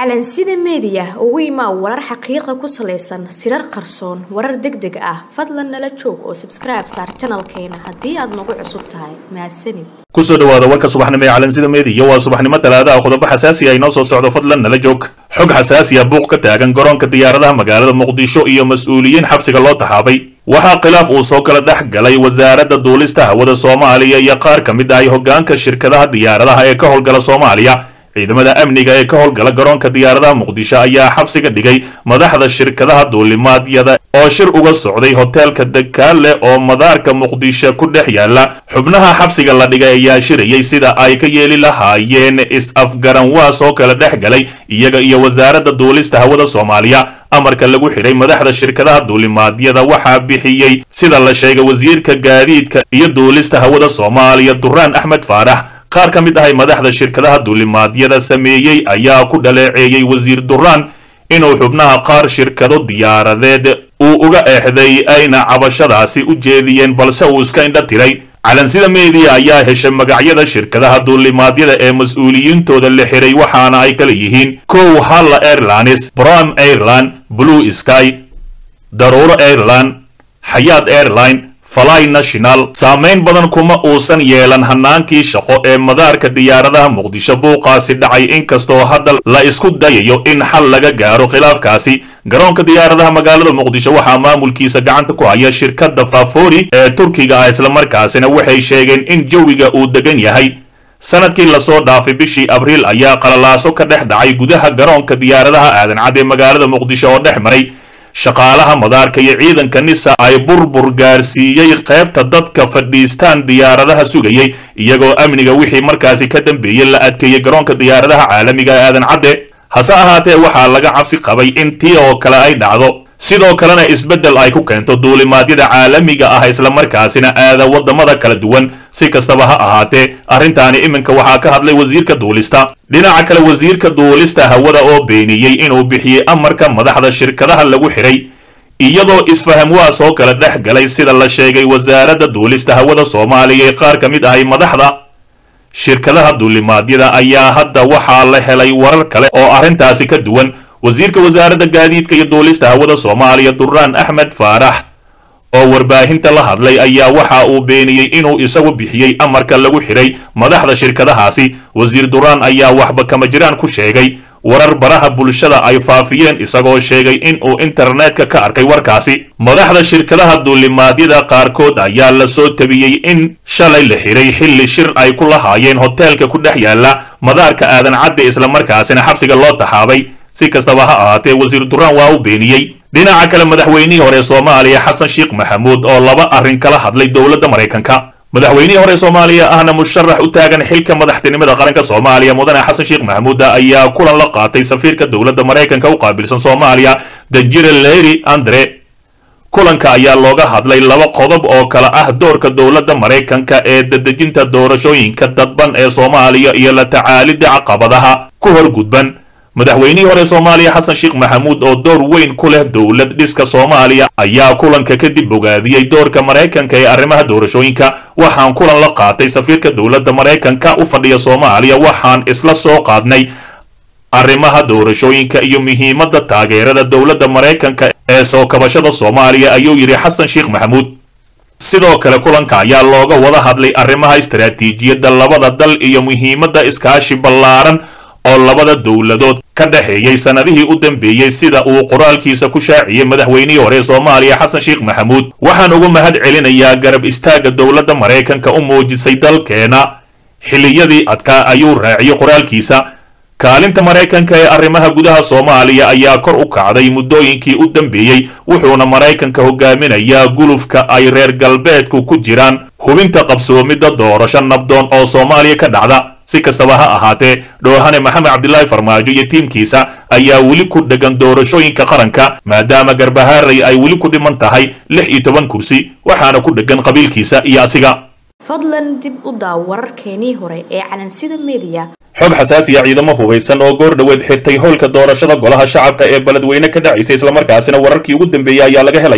calansida meediya ugu imaa warar xaqiiqa ku salaysan sirar qarsoon warar deg deg ah fadlan nala joog oo sabskribe saar janalkeena haddii aad nagu cusub tahay mahadsanid kusoo dhawaada warka subaxnimo ee calansida meediya waa subaxnimo talaadaha qodobo xasaasi ah inoo soo socdo fadlan nala joog xog xasaasi ah buuq ka taagan garoonka diyaaradaha magaalada muqdisho iyo mas-uuliyiin xabsiga loo taxaabay waxaa khilaaf uu soo kala dhex galay wasaaradda duulista hawada soomaaliya iyo qaar ka mid ah hoggaanka shirkadaha diyaaradaha ee ka howlgala soomaaliya ciidamada amniga ee ka howlgala garoonka diyaaradaha muqdisho ayaa xabsiga dhigay madaxda shirkadaha duulimaadyada oo shir uga socday hoteelka dakaale oo madaarka muqdisho ku dhex yaala xubnaha xabsiga la dhigay ayaa shirayay sida ay ka yeeli lahaayeen is-afgaranwaas oo kala dhex galay iyaga iyo wasaaradda duulista hawada soomaaliya amarka lagu xidhay madaxda shirkadaha duulimaadyada waxaa bixiyey sida la sheegay wasiirka gaadiidka iyo duulista hawada soomaaliya duraan axmed faarax qaar ka mid ahay madaxda shirkadaha duulimaadyada sameeyey ayaa ku dhaleeceeyey wasiir duraan inuu xubnaha qaar shirkado diyaaradeed uu uga eexday ayna cabashadaasi u jeediyeen balse uu iska indha tiray calansida meediya ayaa heshay magacyada shirkadaha duulimaadyada ee mas-uuliyiintooda la xiray waxaana ay kala yihiin kow halla airlines bram airline blue sky daruuro airline xayaad airline fly national saamayn badan kuma uusan yeelan hanaankii shaqo ee madaarka diyaaradaha muqdisho buuqaasi dhacay inkastoo hadda la isku dayayo in xal laga gaaro khilaafkaasi garoonka diyaaradaha magaalada muqdisho waxaa maamulkiisa gacanta ku haya shirkadda fafori ee turkiga ah islamarkaasina waxay sheegeen in jawiga uu degan yahay sanadkii lasoo dhaafay bishii abriil ayaa qalalaaso ka dhex dhacay gudaha garoonka diyaaradaha aadan cad ee magaalada muqdisho oo dhex maray shaqaalaha madaarka iyo ciidanka nisa ay burbur gaarsiiyey qaybta dadka fadhiistaan diyaaradaha sugayey iyagoo amniga wixii markaasi ka dambeeyey la adkeeyey garoonka diyaaradaha caalamiga ee aadan cadde hase ahaatee waxaa laga cabsi qabay in tii oo kale ay dhacdo sidoo kalena isbeddel ay ku keento duulimaadyada caalamiga ah islamarkaasina aada waddamada kala duwan si kastaba ha ahaatee arrintaani iminka waxaa ka hadlay wasiirka duulista dhinaca kale wasiirka duulista hawada oo beeniyey inuu bixiyey amarka madaxda shirkadaha lagu xidhay iyadoo isfaham waa soo kala dhex galay sida la sheegay wasaaradda duulista hawada soomaaliya ee qaar ka mid ahay madaxda shirkadaha duulimaadyada ayaa hadda waxaa la helay warar kale oo arrintaasi ka duwan wasiirka wasaaradda gaadiidka iyo duulista hawada soomaaliya duraan axmed faarax oo warbaahinta la hadlay ayaa waxa uu beeniyey inuu isagu bixiyey amarka lagu xidhay madaxda shirkadahaasi wasiir duraan ayaa waxba kama jiraan ku sheegay warar baraha bulshada ay faafiyeen isagoo sheegay inuu internetka ka arkay warkaasi madaxda shirkadaha duulimaadyada qaarkood ayaa la soo tabiyey in shalay la xidhay xilli shir ay ku lahaayeen hoteelka ku dhex yaala madaarka aadan cadde islamarkaasina xabsiga loo taxaabay si kastaba ha ahaatee wasiir duraan waa u beeniyey dhinaca kale madaxweynihii hore soomaaliya xasan sheekh maxamuud oo laba arrin kala hadlay dowladda maraykanka madaxweynihii hore soomaaliya ahna musharax u taagan xilka madaxtinimada qaranka soomaaliya mudane xasan sheekh maxamuuda ayaa kulan la qaatay safiirka dowladda maraykanka u qaabilsan soomaaliya danjire leri andre kulanka ayaa looga hadlay laba qodob oo kale ah doorka dowladda maraykanka ee dadejinta doorashooyinka dadban ee soomaaliya iyo la tacaalidda caqabadaha ku horgudban madaxweynihii hore soomaaliya xasan sheekh maxamuud oo door weyn ku leh dowlad dhiska soomaaliya ayaa kulanka kadib bogaadiyey doorka maraykanka ee arrimaha doorashooyinka waxaan kulan la qaatay safiirka dowladda maraykanka u fadhiya soomaaliya waxaan isla soo qaadnay arrimaha doorashooyinka iyo muhiimadda taageerada dowladda maraykanka ee soo kabashada soomaaliya ayuu yidhi xasan sheekh maxamuud sidoo kale kulanka ayaa looga wada hadlay arrimaha istaraatiijiyadda labada dal iyo muhiimadda iskaashi ballaaran oo labada dowladood ka dhexeeyey sanadihii u dambeeyey sida uu qoraalkiisa ku shaaciyey madaxweynihii hore soomaaliya xasan sheekh maxamuud waxaan uga mahad celinayaa garab istaagga dowladda maraykanka u muujisay dalkeena xilliyadii adkaa ayuu raaciyey qoraalkiisa kaalinta maraykanka ee arrimaha gudaha soomaaliya ayaa kor u kacday muddooyinkii u dambeeyey wuxuuna maraykanka hogaaminayaa gulufka ay reer galbeedku ku jiraan hubinta qabsoomidda doorasho nabdoon oo soomaaliya ka dhacda si kastaba ha ahaatee dhoohane maxamed cabdilaahi farmaajo iyo tiimkiisa ayaa weli ku dhegan doorashooyinka qaranka maadaama garbahaaray ay weli ku dhiman tahay lix iyo toban kursi waxaana ku dhegan qabiilkiisa iyo asiga fadlan dib u daaw wararkeenii hore ee calansida meediya xog xasaasiya ciidamo hubaysan oo goor dhoweed xirtay howlka doorashada golaha shacabka ee beledweyne ka dhacaysa islamarkaasina wararkii ugu dambeeyey ayaa laga helayaa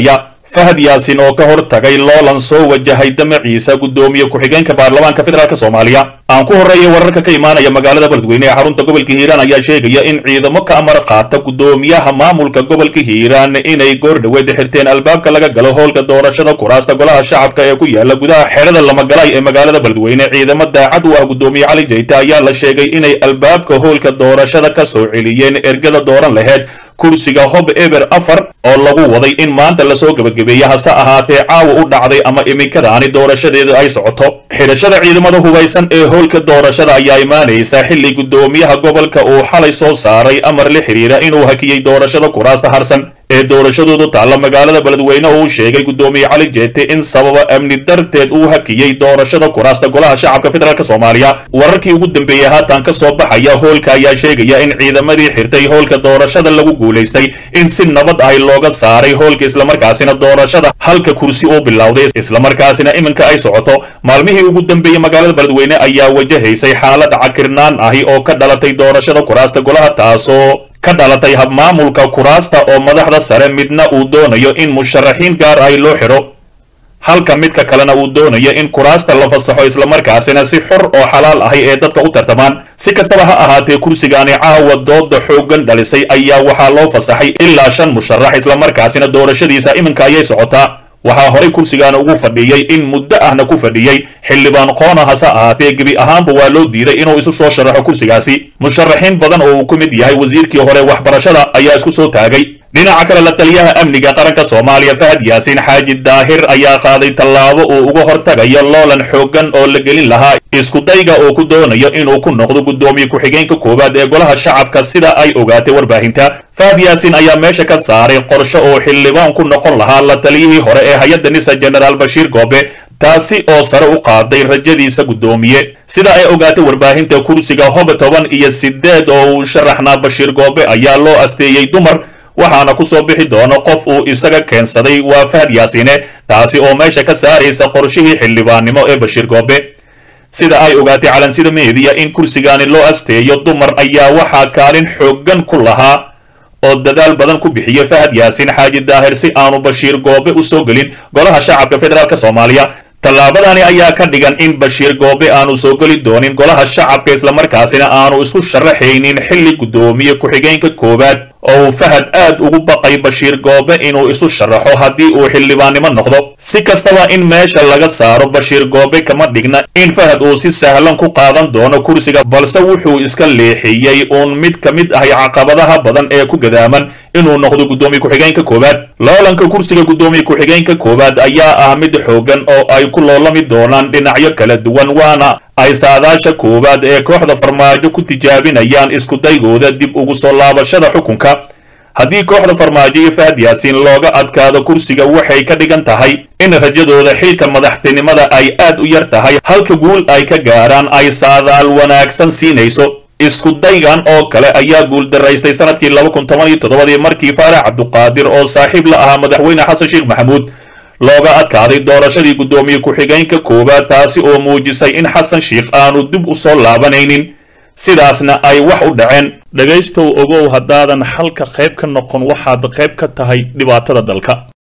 fahad yaasin oo ka hor tagay loolan soo wajahay damaciisa guddoomiye ku-xigeenka baarlamaanka federaalk soomaaliya aan ku horreeyay wararka ka imaanaya magaalada beledweyne ee xarunta gobolka hiiraan ayaa sheegaya in ciidamo ka amar qaata guddoomiyaha maamulka gobolka hiiraan inay goor dhaweed xirteen albaabka laga galo howlka doorashada kuraasta golaha shacabka ee ku yaala gudaha xerada lamagalay ee magaalada beledweyne ciidamo daacad u ah guddoomiye cali jayte ayaa la sheegay inay albaabka howlka doorashada ka soo celiyeen ergada dooran laheyd kursiga hob eber afar oo lagu waday in maanta lasoo gebagabeeya hase ahaatee caawa u dhacday ama iminkadaani doorashadeedu ay socoto xidhashada ciidamada hubaysan ee howlka doorashada ayaa imaanaysa xilli guddoomiyaha gobolka uu xalay soo saaray amar la xidhiira inuu hakiyey doorashada kuraasta harsan ee doorashadoodu taalla magaalada beledweyne oo uu sheegay guddoomiye cali jeete in sababa amni darteed uu hakiyey doorashada kuraasta golaha shacabka federaalk soomaaliya wararkii ugu dambeeyey haatan ka soo baxaya hoolka ayaa sheegaya in ciidamadii xirtay howlka doorashada lagu guulaystay in si nabad ahi looga saaray hoolka islamarkaasina doorashada halka kursi uu bilowday islamarkaasina iminka ay socoto maalmihii ugu dambeeyey magaalada beledweyne ayaa wajahaysay xaalad cakirnaan ahi oo ka dhalatay doorashada kuraasta golaha taasoo ka dhalatay habmaamulka kuraasta oo madaxda sare midna uu doonayo in musharaxiin gaar ahi loo xidho halka midka kalena uu doonayo in kuraasta la fasaxo islamarkaasina si xor oo xalaal ahi ee dadka u tartamaan si kastaba ha ahaatee kursigaani caawa dooda xooggan dhalisay ayaa waxaa loo fasaxay ilaa shan musharax islamarkaasina doorashadiisa iminka ayay socotaa waxaa horay kursigaana ugu fadhiyey in muddo ahna ku fadhiyey xildhibaan qoona hase ahaatee gebi ahaanba waa loo diiday inuu isu soo sharaxo kursigaasi musharaxiin badan oo uu ku mid yahay wasiirkii hore waxbarashada ayaa isku soo taagay dhinaca kale la taliyaha amniga qaranka soomaaliya fahad yaasiin xaaji daahir ayaa qaaday tallaabo uu uga hortagayo loolan xooggan oo la gelin lahaa iskudayga oo ku doonayo inuu ku noqdo guddoomiye ku-xigeenka koowaad ee golaha shacabka sida ay ogaatay warbaahinta fahad yaasiin ayaa meesha ka saaray qorshe oo xildhibaan ku noqon lahaa la taliyihii hore ee hay-adda nisa jenaraal bashiir goobe taasi oo sare u qaaday rajadiisa guddoomiye sida ay ogaatay warbaahinta kursiga hob toban iyo sideed oo uu sharaxnaa bashiir goobe ayaa loo asteeyey dumar waxaana ku soo bixi doono qof uu isaga keensaday waa fahad yaasiine taasi oo meesha ka saaraysa qorshihii xildhibaannimo ee bashiir goobe sida ay ogaatay calansida meediya in kursigaani loo asteeyo dumar ayaa waxaa kaalin xooggan ku lahaa oo dadaal badan ku bixiya fahad yaasiin xaaji daahir si aanu bashiir goobe u soo gelin golaha shacabka federaalk soomaaliya tallaabadani ayaa ka dhigan in bashiir goobe aanu soo geli doonin golaha shacabka islamarkaasina aanu isku sharaxaynin xilli guddoomiye ku-xigeenka koowaad oo uu fahad aad ugu baqay bashiir goobe inuu isu sharaxo haddii uu xildhibaannimo noqdo si kastaba in meesha laga saaro bashiir goobe kama dhigna in fahad uu si sahlan ku qaadan doono kursiga balse wuxuu iska leexiyey uun mid ka mid ahay caqabadaha badan ee ku gadaaman inuu noqdo guddoomiye ku-xigeenka koowaad loolanka kursiga guddoomiye ku-xigeenka koowaad ayaa ah mid xooggan oo ay ku loolami doonaan dhinacyo kala duwan waana ay saadaasha koowaad ee kooxda farmaajo ku tijaabinayaan iskudaygooda dib ugu soo laabashada xukunka haddii kooxda farmaajo iyo fahad yaasiin looga adkaado kursiga waxay ka dhigan tahay in rajadooda xilka madaxtinimada ay aad u yar tahay halka guul ay ka gaaraan ay saadaal wanaagsan siinayso iskudaygan oo kale ayaa guuldaraystay sanadkii laba kun toban iyo toddobadii markii faarax cabduqaadir oo saaxiib la ahaa madaxweyne xasan sheekh maxamuud looga adkaaday doorashadii guddoomiye ku-xigeenka koowaad taasi oo muujisay in xasan sheikh aanu dib u soo laabanaynin sidaasna ay wax u dhaceen dhegaystow ogow haddaadan xalka qayb ka noqon waxaad qayb ka tahay dhibaatada dalka